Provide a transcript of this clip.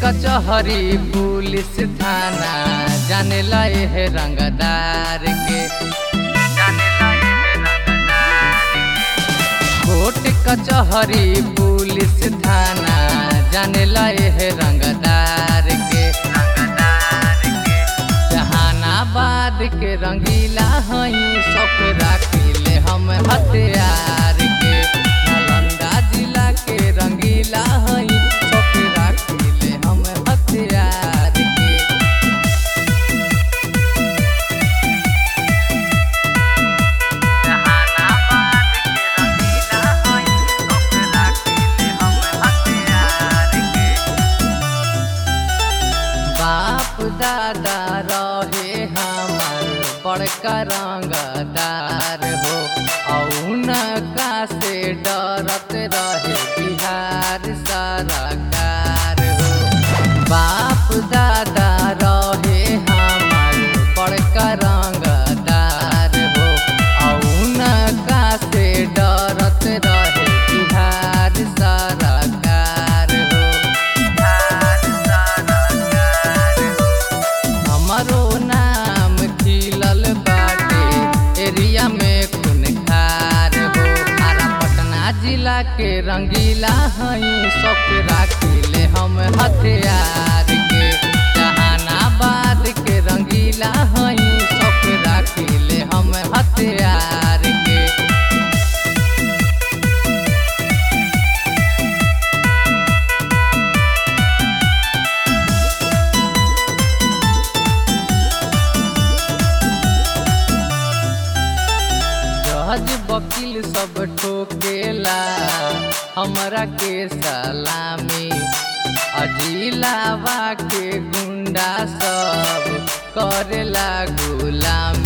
कचहरी पुलिस थाना जाने लाए है रंगदार के कोर्ट कचहरी पुलिस थाना जाने लाए है रंगदार के जहानाबाद के रंगीला हई शौक राखिले हम हथियार के नालंदा जिला के रंगीला हई शौक राखिले हम हथियार के बाप दादा रहे हमार बड़का रंगदार हो औनका से डरत रहे बिहार सरकार हो बाप दादा रहे हमार बड़का रंगदार हो औनका से डरत रहे बिहार सरकार हो हमारो नाम खिलल बाटे एरिया में खून खार हो आरा पटना जिला के रंगीला हई शौक राखिले हम हथियार के जहानाबाद के रंगीला हई शौक राखिले हम हथियार के जज वकील सब ठोकेला हमरा के सलामी अजिलावा के गुंडा सब करेला गुलामी